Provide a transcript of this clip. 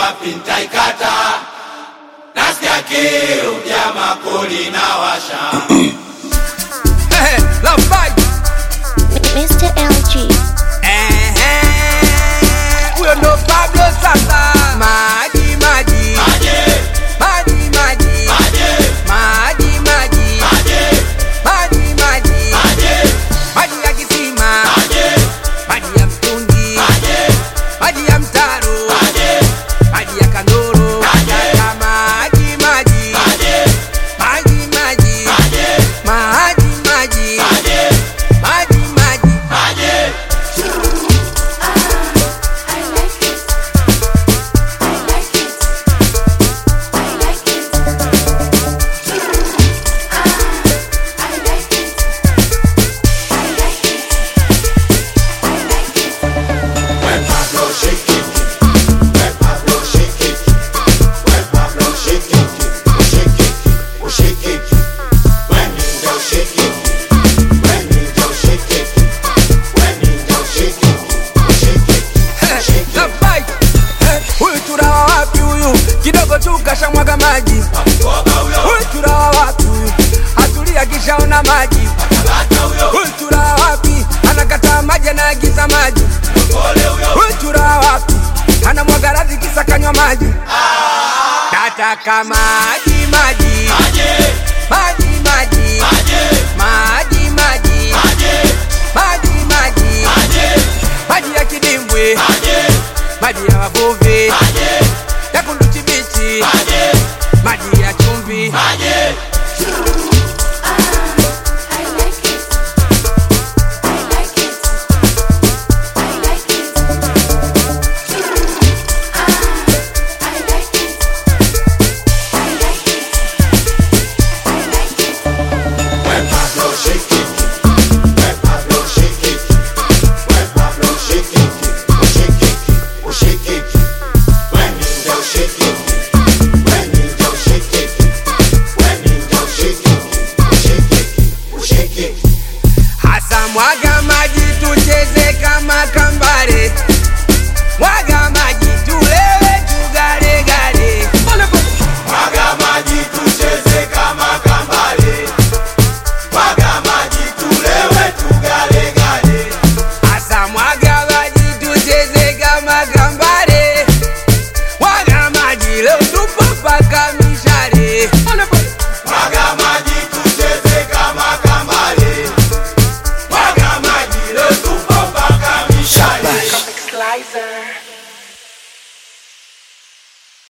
wapi ntaikata nasikia kiu jama kuli na washa Love fight. Mr. LG. Ehe. Huyo ndo Pablo sasa. Maji maji. maje Maji maji. maje Maji maji. maje Maji maji. maje Maji ya kisima. maje Maji ya mtungi. maje Maji ya mtaro. maje Maji ya kandoro. Maji. Nataka maji maji. maje Maji maji. maje Maji maji. maje Maji maji. maje When Pablo shake it, when Pablo shake it, when Pablo shake it, oh shake it, oh shake it. When he do shake it, when he do shake it, when he do shake it, oh shake it, shake it. Love fight. Eh, Huyu turawa wapi huyu? Kidogo tu kashamwaga maji. Koga huyo, Huyu turawa wapi huyu? Atulia kishaona maji. bata huyo, Huyu turawa wapi? Anakataa maji anaagiza maji. pole huyo, Huyu turawa wapi? Anamwaga radhi kisa kanywa maji. Nataka maji maji. maje, Maji maji. maje, Maji maji. maje, Maji maji. maje, Maji ya kidimbwi. maje, Maji ya wavuvi. maje, Ya kunduchi bichi. maje, Maji ya chumvi. maje. When Pablo shake it, when Pablo shake it, when Pablo shake it, oh shake it, oh shake it. When he do shake it, when he do shake it, when he do shake it, oh shake it, oh shake it. Hasa mwaga maji tucheze kama kambare, mwaga maji tulewe tugaregare. Mwaga maji tucheze kama kambale, mwaga maji tulewe tugalegale. Hasa mwaga maji tucheze kama kambare.